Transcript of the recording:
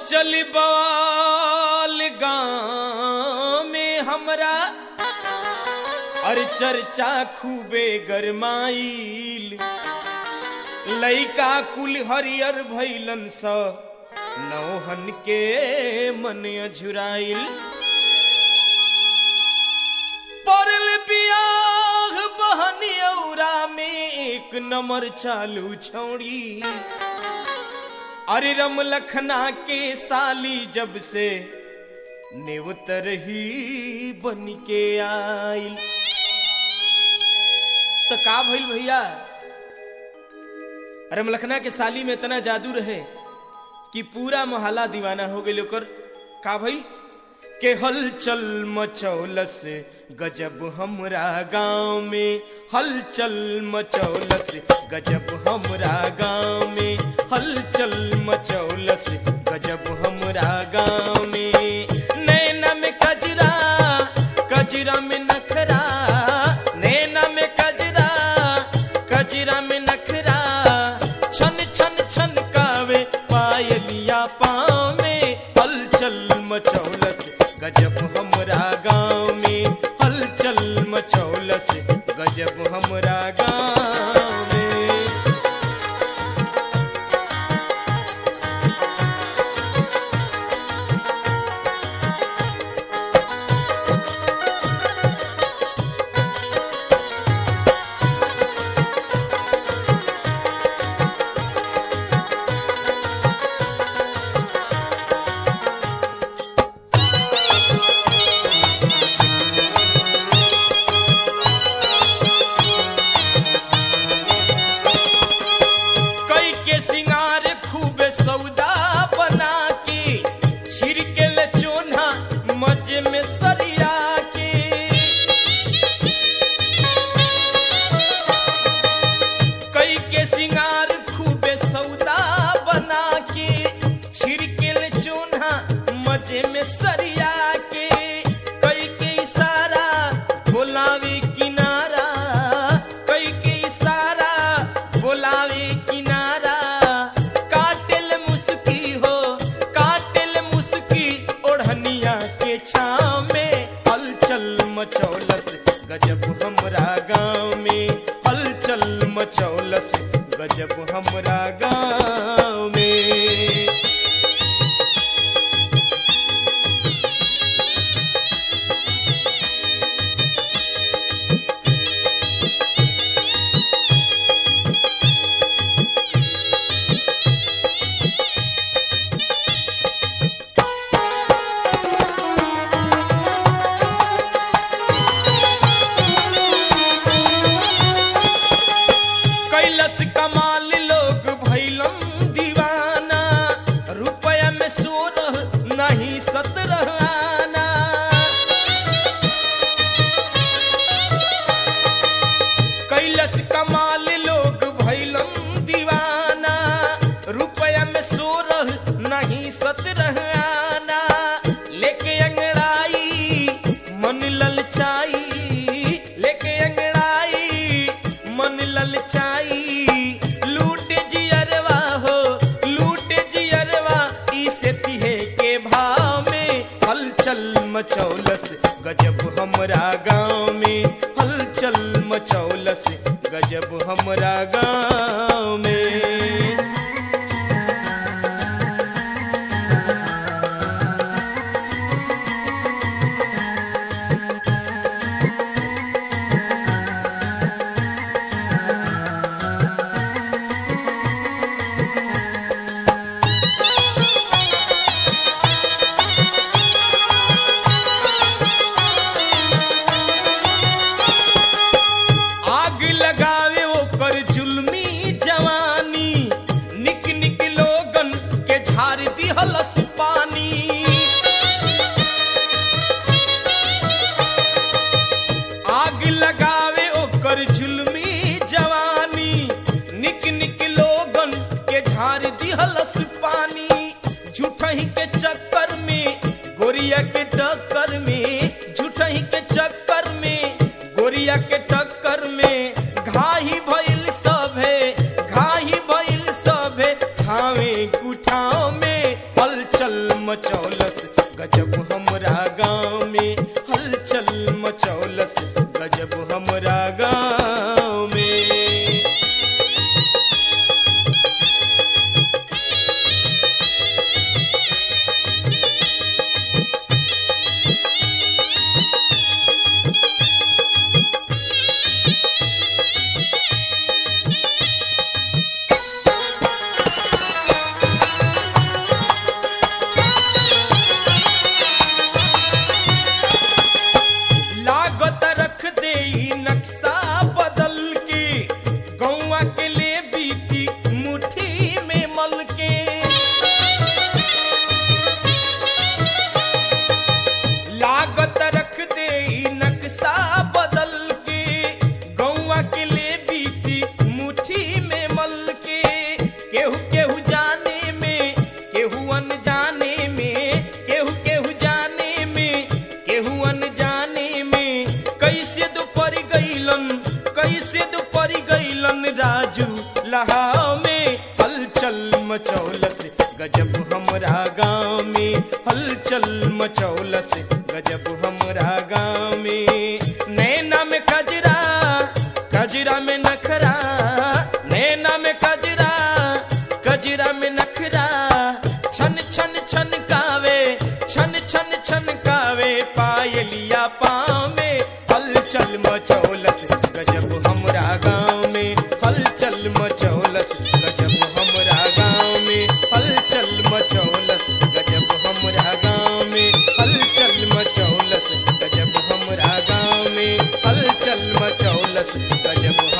हलचल बवाल गाँव में हमरा और चर्चा खूबे गरमाइल लइका कुल हरियर भैलन स नौहन के मन अझुराइल पड़ल बियाह बहनियौरा में एक नंबर चालू छौड़ी अरे रम लखना के साली जब से नेवतर ही बन के आइल तो का भइल भैया अरे मलखना के साली में इतना जादू रहे कि पूरा मोहल्ला दीवाना हो गई ओकर का भइल के हलचल मचौलस गजब हमरा गांव में हलचल मचौलस गजब हमरा गांव में हलचल मचौलस गजब हमरा गांव में नैना में कजरा कजरा में नखरा नैना में कजरा कजरा में नखरा छन छन छन कावे पायलिया पाँव में हलचल मचौलस गजब हमरा गांव में हलचल मचौलस गजब हमरा गांव में कई के सिंगार खूब सौदा बना के छिड़के ले चोना मजे में सरिया के कई के सिंगार खूब सौदा बना के छिड़के ले चोना मजे में सरिया के कई के इशारा बोलावे किनारा कई के इशारा बोलावे किनारा काटेल मुस्की हो काटेल मुस्की ओढ़निया के छाव में हलचल मचौलस गजब हमरा गांव में हलचल मचौलस गजब हमरा गांव में कैलस कमाल लोग भैलम दीवाना रुपया में सोलह नहीं सत्रह आना कैलस कमाल लोग भैलम दीवाना रुपया में सोलह नहीं सत्रह आना लेके अंगड़ाई मन ललचाई लेके अंगड़ाई मन ललचाई लूट जियरवा हो लूट जियरवा इसे तिहे के भाव में हलचल मचौलस गजब हमरा गांव में हलचल मचौलस गजब हमरा गांव में आग लगावे ओकर जुल्मी जवानी निक निक लोगन के झाड़ दिहलस पानी आग लगावे ओकर जुल्मी जवानी निक निक लोगन के झाड़ दिहलस पानी झूठही के चक्कर में गोरिया के टक्कर में झूठही के चक्कर में गोरिया के टक्कर में घाही भइल सभे घाही भइल सभे खावे कुठाव में हलचल मचौलस गजब हमरा गाँव में हलचल मचौलस गजब हमरा गाँव में लागत रख दे ई नक्शा बदल के गौवा के ले बीती मुट्ठी में मल के लागत रख दे ई नक्शा बदल के गौवा के ले बीती मुट्ठी में मल के केहू केहू जाने में केहू अनजाने में केहू केहू जाने में केहू अनजाने में कैसे दोपहर गईलन कैसे दोपहर गईलन राजू लहाव में हलचल मचौलस गजब हमरा गाँव में हलचल मचौलस गजब हमरा गाँव में नैना में कजरा कजरा में नखरा नैना में कजरा कजरा में नखरा छन छन छन कावे छन छन छन कावे पायलिया पाँव में हलचल मचौलस गजब हमरा गाँव में हलचल मचौलस गजब हमरा गाँव में हलचल मचौलस गजब हमरा गाँव में हलचल मचौलस गजब हमरा गाँव में हलचल मचौलस गजब